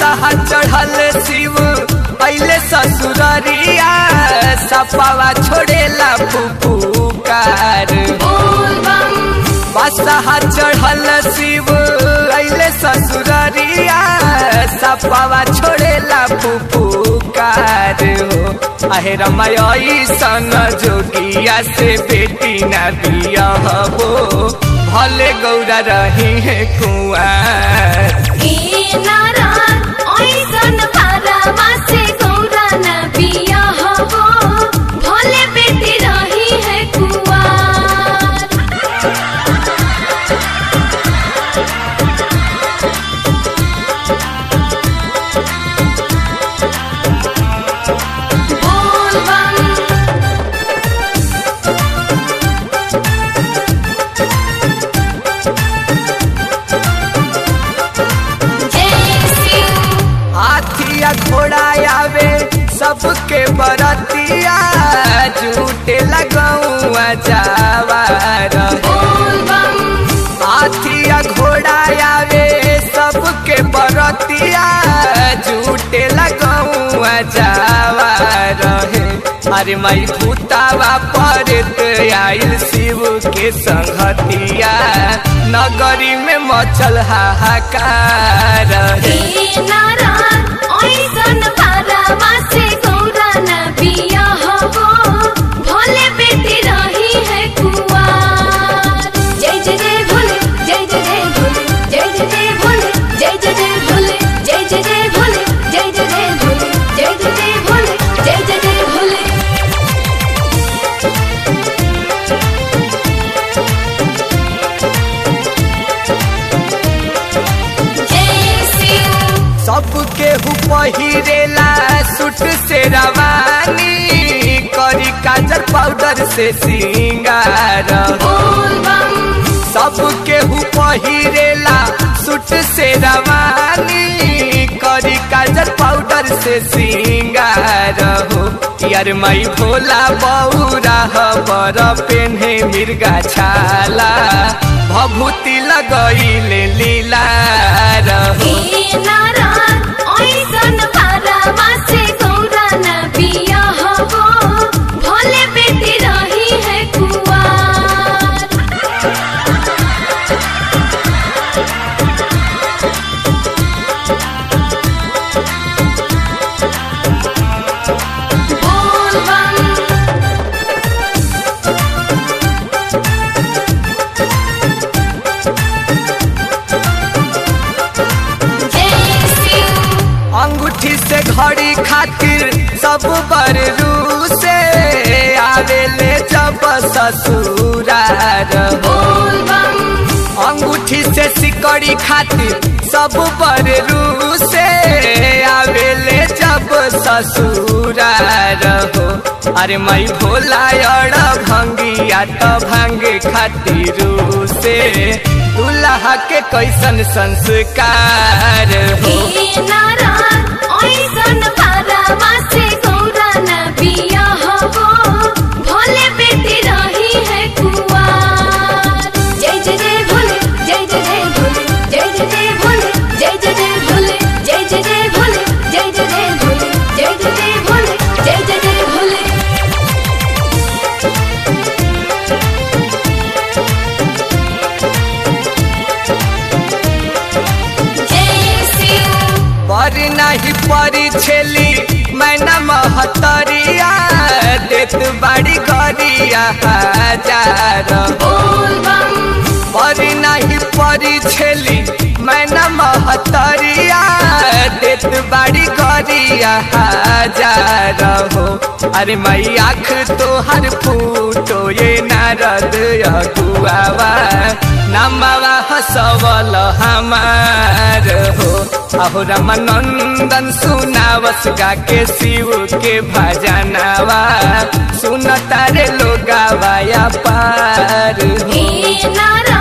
बसहा चढ़ल शिव पहले ससुररिया सपावा छोड़ेला फुफुकार बोल बम बसहा चढ़ल शिव पहले ससुररिया सपावा छोड़ेला फुफुकार हो आहे रमाई सन जोगिया से बेटी ना बिया हो भले गौरा रही है कुआर ए नारायण ऐसन पारावा से गौरा न बिया हबो भले बेटी रही है कुआर बोल बम जय शिव हाथिया घोड़ा आवे सबके बरतिया झूठे लगौआ जावार बोल बम हाथिया घोड़ा आवे सबके बरतिया झूठे लगौआ जावार है अरे मई भूतावा परत आइल शिव के संगतिया नगरी में मचल हाहाकार है ए नारायण ऐसन पारावा से गौरा न बिया हबो भले बेटी रही है कुआर जय जय जय भोले जय जय जय भोले जय जय जय भोले जय जय जय भोले जय जय जय भोले जय जय जय भोले जय जय जय भोले जय जय जय भोले जय शिव सबके हु पहिरेला सूट से रवानी करी काजल पाउडर से सिंगार बोल बम सबके हु पहिरेला सूट से रवानी करी काजल पाउडर से सिंगार हो यार मई भोला बौरा बर पेन्हे मिर्गा छाला भभूति लगैले लीला रहो ए नारायण ऐसन पारावा से गौरा न बिया हबो भले बेटी रही है कुआर बोल बम जय शिव अंगूठी से घड़ी खातिर सब बरू से आवेले जब ससुरार बोल बम अंगूठी से सिकड़ी खातिर सब बरू से आवेले जब ससुरार हो अरे मई भोला अड़ भंगिया तो भांगे खातिर से दुल्हा के कैसन संस्कार हो ए नारायण ऐसन पारावा से गौरा न बिया हबो भले बेटी रही है कुआर जय जय जय भोले जय जय जय भोले जय जय जय भोले जय जय जय भोले जय जय जय भोले जय जय जय भोले जय जय जय भोले जय जय जय भोले जय शिव पर नहीं परी छेली मैना महतरिया देत बाड़ी गरिया हजार बोल बम पर नहीं परी छेली मैना महतरिया देत बाड़ी गरिया हजार हो अरे मई आँख तोहर फूटो ये नारद अगुआवा नमवा हसवल हमार हो अहो रामानंदन सुनावस गा के शिव के भजनवा सुन तारे लोगावा या पार हो हे नारायण